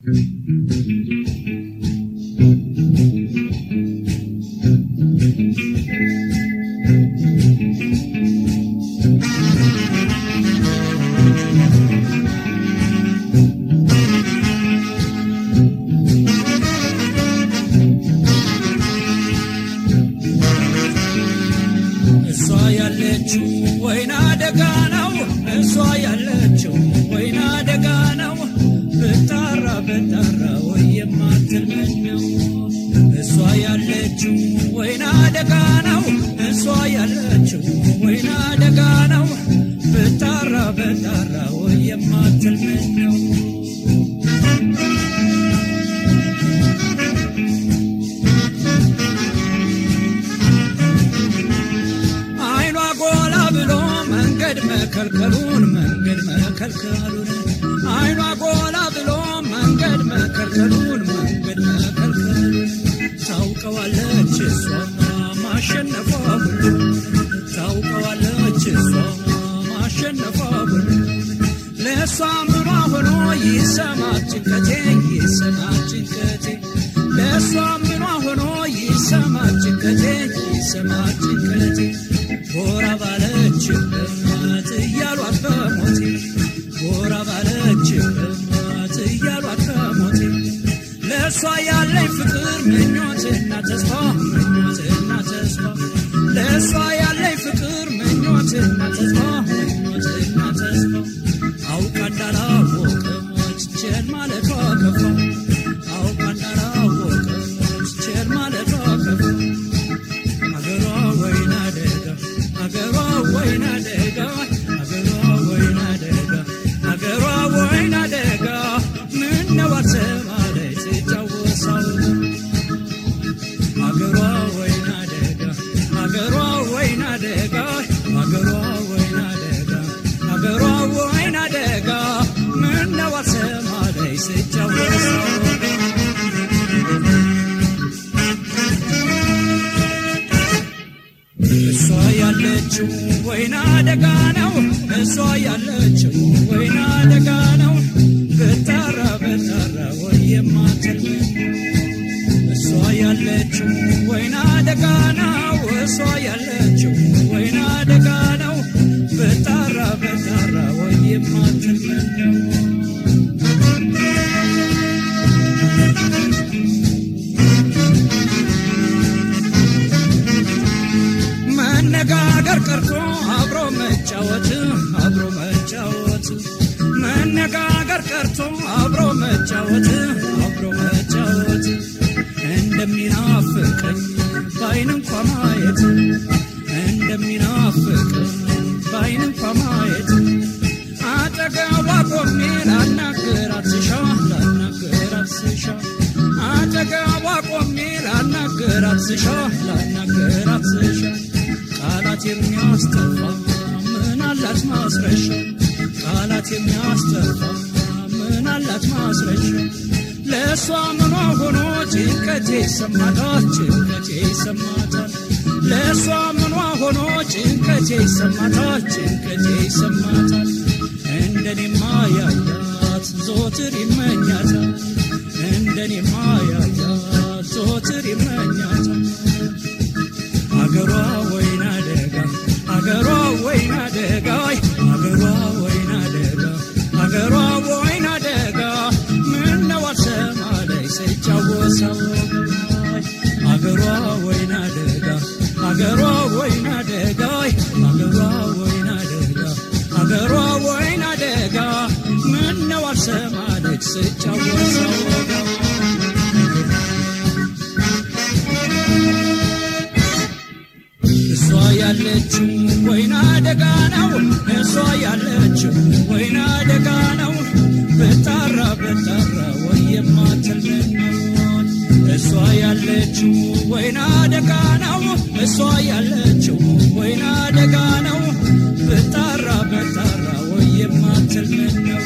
እሷ ያለችው ወይና ደጋ ነው። እሷ ያለችው ወይና ደጋ ነው። ብጣራ ብጣራ ወይ የማትልመኝ ነው። እሷ ያለችው ወይና ደጋ ነው። እሷ ያለችው ወይና ደጋ ነው። ብጣራ ብጣራ ወይ የማትልመኝ ነው። አይኗ ጎላ ብሎ መንገድ መከልከሉን መንገድ መከልከሉን አይኗ ጎላ ብሎ መንገድ መከልከሉን መንገድ መከልከሉን ታውቀዋለች እሷ ማሸነፏ ሁሉ ታውቀዋለች እሷ ማሸነፏ ሁሉ ለእሷ ምኗ ሆኖ ይሰማት ጭንቀቴ ይሰማት ጭንቀቴ ለእሷ ምኗ ሆኖ ይሰማት ጭንቀቴ ይሰማት ጭንቀቴ ጎራ ባለችበት እያሏት በሞቴ ጎራ ባለችበት እያሏት በሞቴ ለእሷ ያለኝ ፍቅር ምኞትና ተስፋ ምኞትና ተስፋ ለእሷ ያለኝ ፍቅር ምኞትና ተስፋ ምኞትና ተስፋ አውቃ እንዳላወቀች ቸር ማለቷ ከፋ አውቃ እንዳላወቀች ቸር ማለቷ ከፋ አገሯ ወይና ደጋ አገሯ ወይና ደጋ አገሯ ወይና ደጋ አገሯ ወይና ደጋ ምነው አልሰማለች ትጫወሳው አገሯ ወይና ደጋ አገሯ ወይና ደጋ አገሯ ወይና ደጋ አገሯ ወይና ደጋ ምነው አልሰማለች ትጫወሳው እሷ ያለችው ወይና ደጋ ነው። እሷ ያለችው ወይና ደጋ ነው። ብታራ ብታራ ወይ የማትልም እሷ ያለችው ወይና ደጋ ነው። እሷ ያለችው ወይና ደጋ ነው። ብታራ ብታራ ወይ የማትልም መነጋገር ቀርቶ አብሮ መጫወት አብሮ መጫወት መነጋገር ቀርቶ አብሮ መጫወት አብሮ መጫወት እንደሚናፍቀኝ በአይን እንኳ ማየት እንደሚናፍቀኝ በአይን እንኳ ማየት አጠገቧ ቆሜ ላናግራት ስሻ ላናግራት ስሻ አጠገቧ ቆሜ ላናግራት ስሻ ላናግራት ስሻ ቃላት የሚያስጠፋ ምን አላት ማስረሻ ቃላት የሚያስጠፋ ምን አላት ማስረሻ ለእሷ ምኗ ሆኖ ጭንቀቴ ይሰማታል ጭንቀቴ ይሰማታል ለእሷ ምኗ ሆኖ ጭንቀቴ ይሰማታል ጭንቀቴ ይሰማታል እንደኔማ ያያት ዞትር ይመኛታል እንደኔማ ያያት ዞትር ይመኛታል አገሯ ወይና ደጋ አገሯ ወይና ደጋ አገሯ ወይና ደጋ አገሯ ወይና ደጋ ምነው አልሰማለኝ ስጫወሰው አገሯ ወይና ደጋ አገሯ ወይና ደጋ አገሯ ወይና ደጋ አገሯ ወይና ደጋ ምነው አልሰማለች ስጫወሰው እሷ ያለችው ወይና ደጋ ነው። እሷ ያለችው ወይና ደጋ ነው። ብጣራ ብጣራ ወይ የማትልመኛውን እሷ ያለችው ወይና ደጋ ነው። እሷ ያለችው ወይና ደጋ ነው። ብጣራ ብጣራ ወይ የማትልመኛውን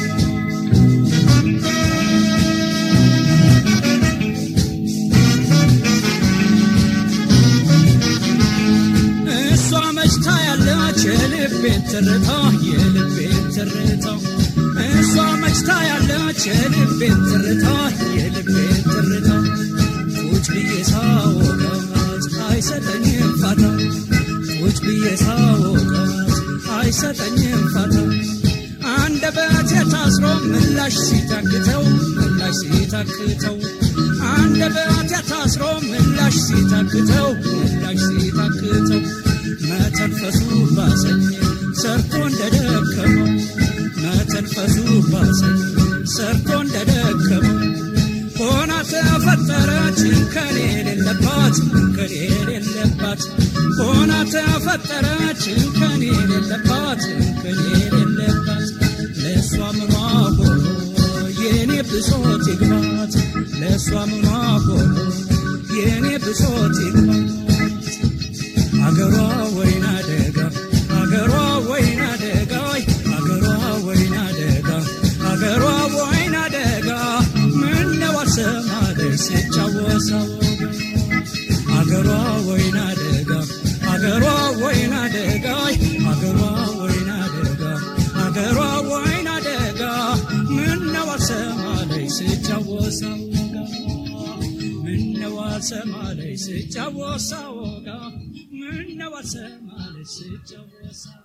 እሷ መችታ ያለች የልቤን ትርታ የልቤን ትርታ እሷ መችታ ያለች ፈጠረች የልቤን ትርታ የልቤን ትርታ ቁጭ ብዬ ሳወጋት አይሰጠኝም ፋታ ቁጭ ብዬ ሳወጋት አይሰጠኝም ፋታ አንደበቴ ታስሮ ምላሽ ሲታክተው ምላሽ ሲታክተው አንደበቴ ታስሮ ምላሽ ሲታክተው ምላሽ ሲታክተው መተንፈሱ ባሰኝ ሰርቶ እንደደከመው መተንፈሱ ባሰኝ ሰርቶ እንደደከመው ሆና ተፈጠረች እንከን የሌለባት እንከን የሌለባት ሆና ተፈጠረች እንከን የሌለባት እንከን የሌለባት ለእሷ ምኗ ሆኖ የእኔ ብሶት ይግባት ለእሷ ምኗ ሆኖ የእኔ ብሶት ይግባት አገሯ ወይና ደጋ አገሯ ወይና ደጋ አገሯ ወይና ደጋ አገሯ ወይና ደጋ ምነው አልሰማለች ሲጫወሳ ወጋ አገሯ ወይና ደጋ አገሯ ወይና ደጋ አገሯ ወይና ደጋ አገሯ ወይና ደጋ ምነው አልሰማለች ሲጫወሳ ወጋ ምነው አልሰማለች ሲጫወሳ ወጋ ምነው አልሰማለች ሲጫወሳ